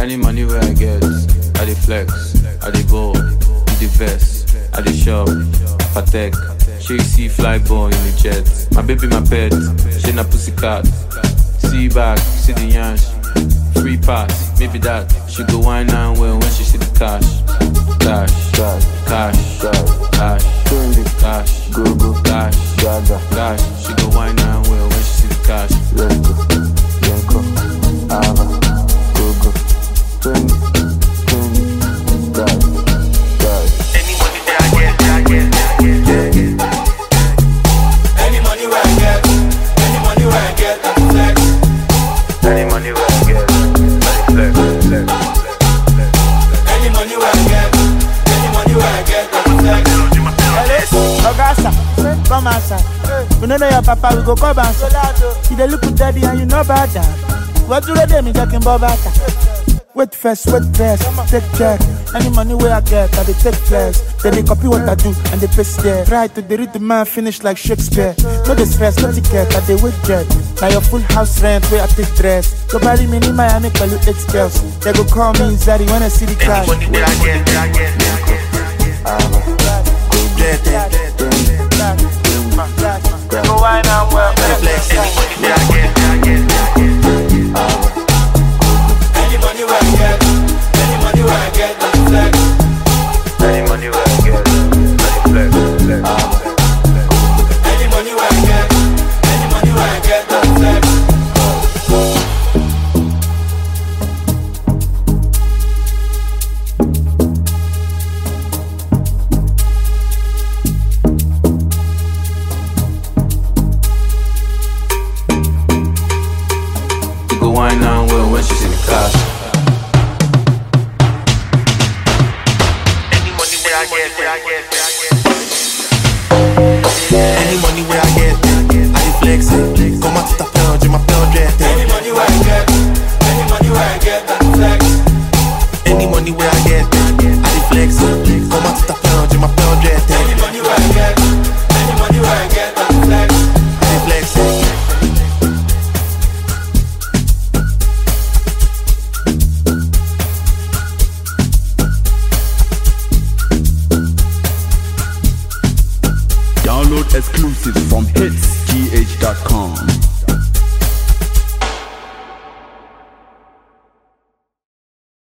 Any money where I get, I dey flex, I dey ball, in the vest, I dey shop, patek. She see fly ball in the jet. My baby, my pet, she na pussycat. See back, see the yansh. Free pass, maybe that. She go wine and well when she see the cash. Cash, Cash, cash, cash, cash, trendy, cash, go go, cash, gaga, cash. She go wine and well when she see the cash. let's go, Yenko, Ava, go go, trendy, trendy, gaga, gaga. Any money where I get, I get, I get, I get. Any money where I get, any money where I get, I flex. Any money where I get, I flex, flex, flex, flex. Any money where I get, any money where I get, I flex. Ogasa, come outside. We no know your papa, we go come outside. You dey look with daddy and you know about that. What do they do? Me talking about that. Wait first, wait first, take check. Any money where I get, I dey take flex. Then they copy what I do and they paste there. Try to dey read the man finish like Shakespeare. No dey stress, no ticket, I dey wait jet. Now your full house rent where I take dress. Go marry me in Miami, call you eight girls. They go call me Zari when I see the Any cash. money where I get, I get, I get. Ava, go Get it, trendy, Go wine and well. flex. Any money where I get, I get, I get. Any money where I get, any money where I get, I flex. Any money where I get, I flex, flex, flex. Any money where I get, any money where I get, I flex. She go wine and well when she see the cash. Any money where I get, where I get, where I get. Any money where I get, I dey flex it. Comment tu t'appelles, je m'appelle Jet.